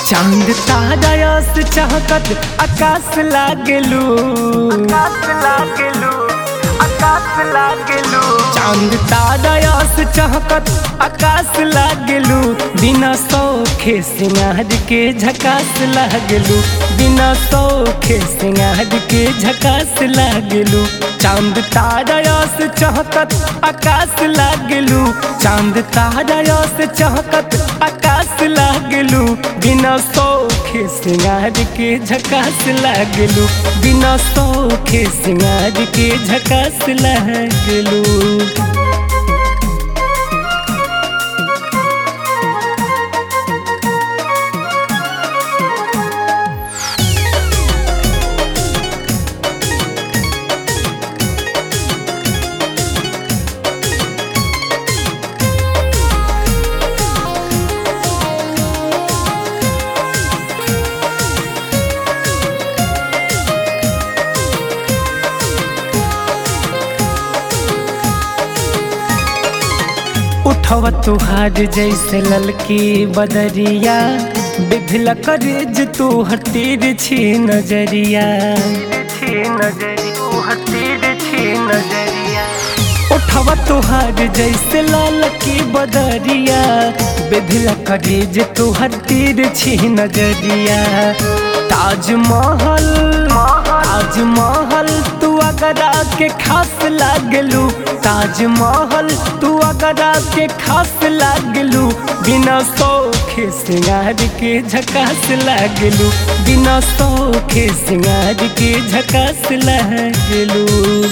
चांद तारायस चहकत आकाश लागलू आकाश लागलू आकाश लागलू चांद तारायस चहकत आकाश लागलू बिना सौखे सिंगार के झकास लागलू बिना सौखे सिंगार के झकास लागलू चांद तारायस चहकत आकाश लागलू चांद तारायस चहकत आकाश लागलू बिना सौखे सिंगार के झकास लागलू बिना सौखे सिंगार के झकास लागलू उठव तुहार जैसे ललकी बदरिया बिभला करेज तू हतीर छी नजरिया उठव तुहार जैसे ललकी बदरिया बिभला करेज तू हतीर छी नजरिया ताजमहल ताजमहल तू अगर के खास लागलू ताजमहल तू अगर के खास लागलू बिना सौखे सिंगार के झकास लागलू बिना सौखे सिंगार के झकास लागलू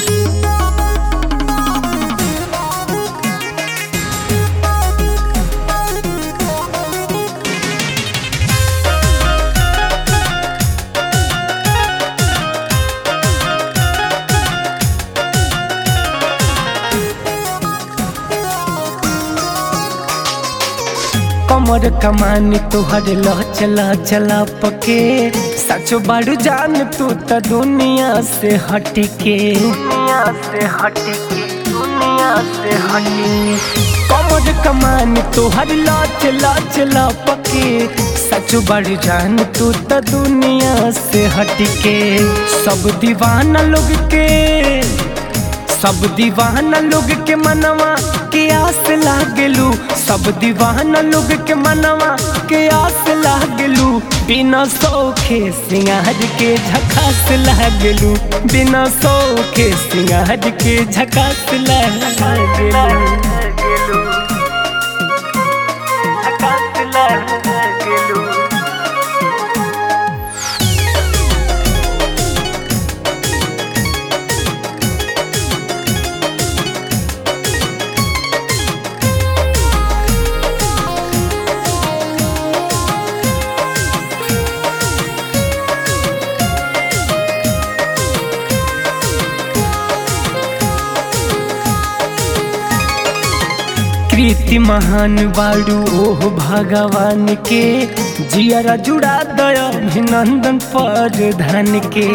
कमर कमानी तुहर लह चला चला पके सचो बाड़ू जान तू त दुनिया से हटके दुनिया से हटके दुनिया से हटके कमर कमानी तुहर लह चला चला पके सचो बाड़ू जान तू त दुनिया से हटके सब दीवाना लोग के सब दीवाना लोग के मनवा के आस लागलू सब दीवाना लोग के मनवा के आस लागलू बिना सौखे सिंगार के झकास लागलू बिना सौखे सिंगार के झकास लागलू झकास लागलू कृति महान बाड़ू ओह भगवान के जियरा जुड़ा दया अभिनंदन पर धन के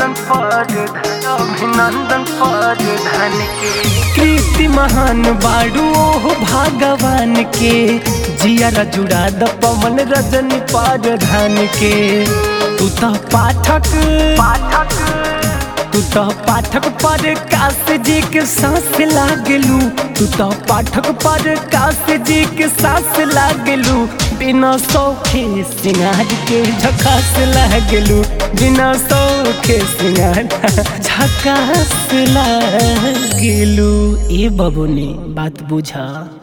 अभिनंदन पर धन के कृति महान बाड़ू ओह भगवान के जियरा जुड़ा द पवन रजनी पर धन के तू तो पाठक पाठक तू तो पाठक पर काश जी के सांस लागलू तू तो पाठक पर काश जी के सांस लागलू बिना सौखे सिंगार के झकास लागलू बिना सौखे सिंगार झकास लागलू ए बबुनी बात बुझा